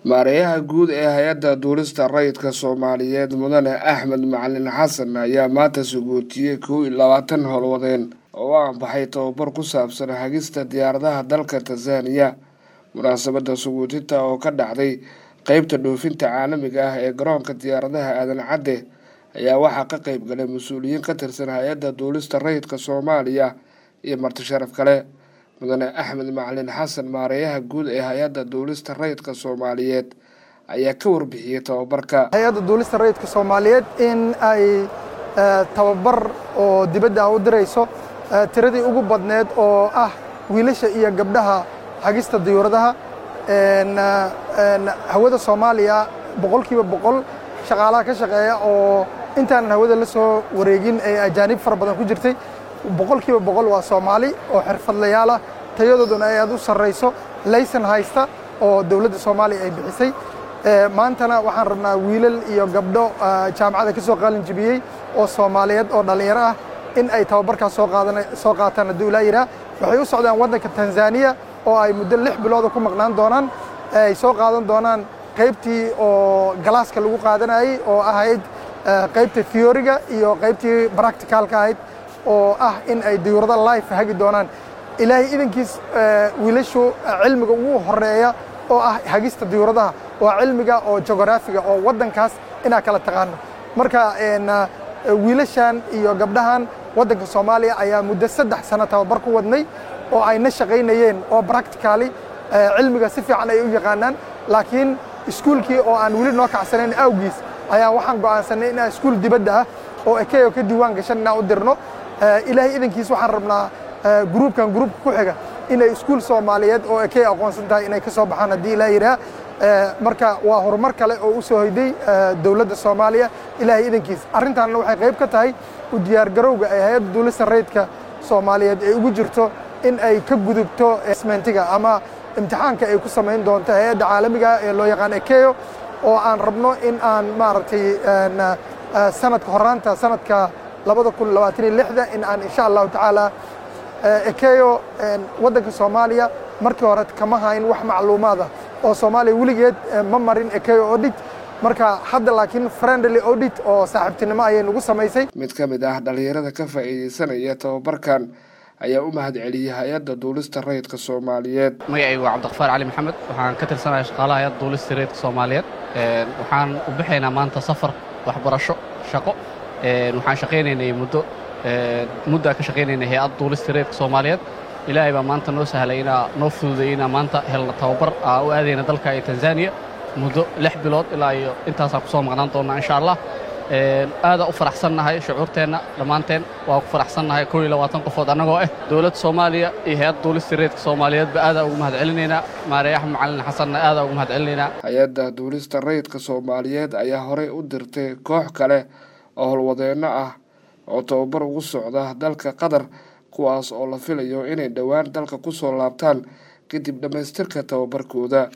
maareeyaha guud ee hay-adda duulista rayidka soomaaliyeed mudane axmed macalin xasan ayaa maanta sugootiyey kow iyo labaatan howlwadeen oo u aanbaxay tababar ku saabsan hagista diyaaradaha dalka tanzaniya munaasabadda sugootinta oo ka dhacday qeybta dhoofinta caalamiga ah ee garoonka diyaaradaha aadan cadde ayaa waxaa ka qeyb galay mas-uuliyiin ka tirsan hay-adda duulista rayidka soomaaliya iyo marti sharaf kale mudane axmed macalin xasan maareeyaha guud ee hay-adda duulista rayidka soomaaliyeed ayaa ka warbixiyey tababarka hay-adda duulista rayidka soomaaliyeed in ay tababar oo dibadda u dirayso tiradii ugu badneed oo ah wiilasha iyo gabdhaha hagista diyuuradaha hawada soomaaliya boqolkiiba boqol shaqaalaha ka shaqeeya oo intaanan hawada la soo wareegin ee ajaanib fara badan ku jirtay boqolkiiba boqol waa soomaali oo xirfadlayaal ah tayadooduna ay aad u sarrayso laysan haysta oo dowladda soomaaliya ay bixisay maantana waxaan rabnaa wiilal iyo gabdho jaamacada ka soo qaalin jibiyey oo soomaaliyeed oo dhallinyaro ah in ay tababarkaas soo qaataan hadduu ilaa yidhaah waxay u socdaan waddanka tanzaniya oo ay muddo lix bilooda ku maqnaan doonaan ay soo qaadan doonaan qaybtii oo galaaska lagu qaadanayey oo ahayd qaybta theoriga iyo qaybtii practicalka ahayd oo ah in ay diyuurada life hagi doonaan ilaahay idankiis wiilashu cilmiga ugu horeeya oo ah hagista diyuuradaha waa cilmiga oo jogoraafiga oo waddankaas inaa kala taqaano marka wiilashan iyo gabdhahan waddanka soomaaliya ayaa muddo saddex sano tababar ku wadnay oo ayna shaqaynayeen oo practicali cilmiga si fiican ay u yaqaanaan laakiin iskuulkii oo aan weli noo kacsanayn awgiis ayaa waxaan go'aansanay inaan iskuul dibadda ah oo ekeyo ka diiwaan gashan inaan u dirno ilaahay idankiis waxaan rabnaa gruubkan gruubka ku xiga inay iskuul soomaaliyeed oo ekeyo aqoonsan tahay inay ka soo baxaan haddii ilaa yidhaah marka waa horumar kale oo u soo hoyday dowladda soomaaliya ilaahay idankiis arrintaanna waxay qayb ka tahay u diyaargarowga ee hay-adda duulista rayidka soomaaliyeed ay ugu jirto in ay ka gudubto smentiga ama imtixaanka ay ku samayn doonto hay-adda caalamiga ee loo yaqaan ekeyo oo aan rabno in aan maaragtay sanadka horaanta sanadka labada kun labaatan iyo lixda in aan insha allahu tacaala ekeyo waddanka soomaaliya markii hore kama hayn wax macluumaada oo soomaaliya weligeed ma marin ekeyo audit marka hadda laakiin friendly audit oo saaxiibtinimo ayay nagu samaysay mid ka mid ah dhallinyarada ka faa'iidaysanaya tababarkan ayaa u mahad celiyey hay-adda duulista rayidka soomaaliyeed magacaygu waa cabdiqafaar cali maxamed waxaan ka tirsanaya shaqaalaha hay-adda duulista rayidka soomaaliyeed waxaan u bixaynaa maanta safar waxbarasho shaqo waxaan shaqaynaynay muddo muddaa ka shaqaynaynay hay-adda duulista rayidka soomaaliyeed ilaahay baa maanta noo sahlay inaa noo fududay inaa maanta helna tababar aa u aadayna dalka iyo tanzaniya muddo lix bilood ilaa iyo intaasaan ku soo maqnaan doonnaa insha allah aadaa u faraxsannahay shucuurteenna dhammaanteen waa ku faraxsannahay kow iyo labaatan qofood annagoo ah dowladda soomaaliya iyo hay-adda duulista reedka soomaaliyeedba aadaa ugu mahad celinaynaa maareeyaha macalin xasanna aadaa ugu mahad celinaynaa hay-adda duulista rayidka soomaaliyeed ayaa horey u dirtay koox kale oo howlwadeenno ah oo tababar ugu socda dalka qatar kuwaas oo la filayo inay dhowaan dalka ku soo laabtaan kadib dhammaystirka tababarkooda